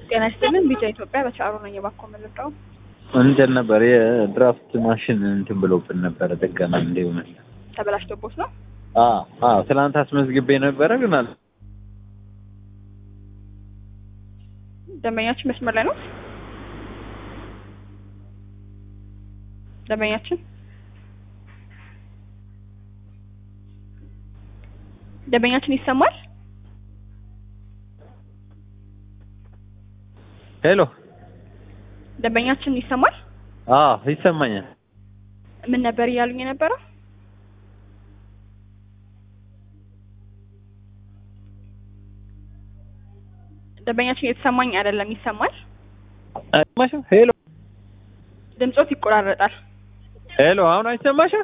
ጤና ይስጥልን ቢጫ ኢትዮጵያ በቻሮ ነው እየባኮ የምንልቀው እንትን ነበር የድራፍት ማሽን እንትን ብሎብን ነበረ ጥገና እንዲሆነ ተበላሽቶቦት ነው። አዎ ትናንት አስመዝግቤ ነበረ ግን አለ ደንበኛችን መስመር ላይ ነው። ደንበኛችን ደንበኛችን ይሰማል። ሄሎ ደንበኛችን ይሰማል። አዎ ይሰማኛል ምን ነበር እያሉኝ የነበረው? ደንበኛችን የተሰማኝ አይደለም። ይሰማል። አይሰማሽም ሄሎ ድምጾት ይቆራረጣል። ሄሎ አሁን አይሰማሽም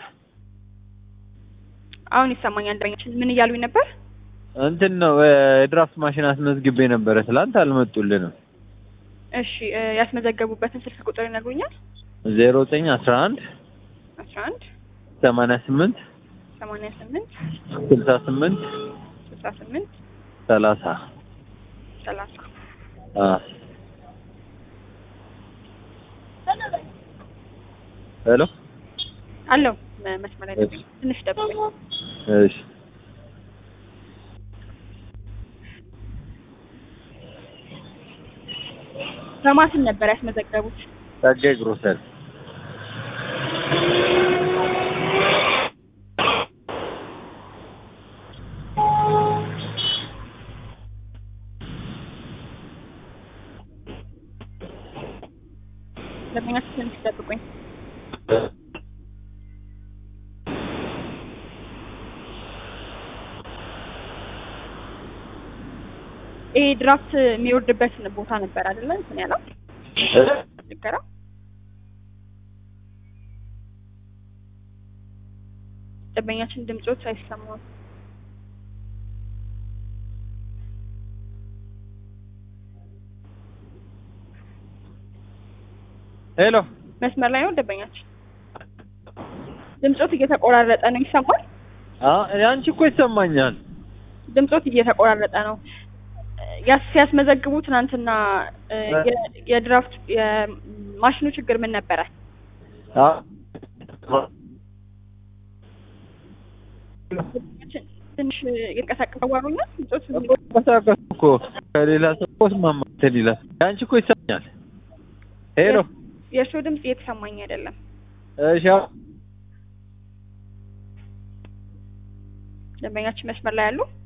አሁን ይሰማኛል። ደንበኛችን ምን እያሉኝ ነበር? እንትን ነው የድራፍት ማሽን አስመዝግቤ ነበረ ትላንት አልመጡልንም እሺ እ ያስመዘገቡበትን ስልክ ቁጥር ይነግሩኛል? ዜሮ ዘጠኝ አስራ አንድ አስራ አንድ ሰማንያ ስምንት ሰማንያ ስምንት ስልሳ ስምንት ስልሳ ስምንት ሰላሳ ሰላሳ ሄሎ አለው መ- መስመር ላይ ደንበኛ ትንሽ ጠብቁኝ። እሺ በማስን ነበር ያስመዘገቡት። ጸጋዬ ግሮሰሪ ደንበኛችን ትንሽ ጠብቁኝ። ይሄ ድራፍት የሚወርድበት ቦታ ነበር አይደለ? እንትን ያለው ችግራ ደንበኛችን ድምጾች አይሰማም። ሄሎ መስመር ላይ ነው ደንበኛችን። ድምጾት እየተቆራረጠ ነው። ይሰማል? አንቺ እኮ ይሰማኛል ድምጾት እየተቆራረጠ ነው። ያስ ሲያስመዘግቡ ትናንትና እ የ- የድራፍት የማሽኑ ችግር ምን ነበረ? ትንሽ ይንቀሳቀስ አዋሩኛል። ድምጾት ተንቀሳቀሱ እኮ ከሌላ ሰው እኮ እስማማ እንትን ይላል አንቺ እኮ ይሰማኛል ሄሎ የእርስዎ ድምጽ እየተሰማኝ አይደለም። እሺ ደንበኛችን መስመር ላይ ያሉ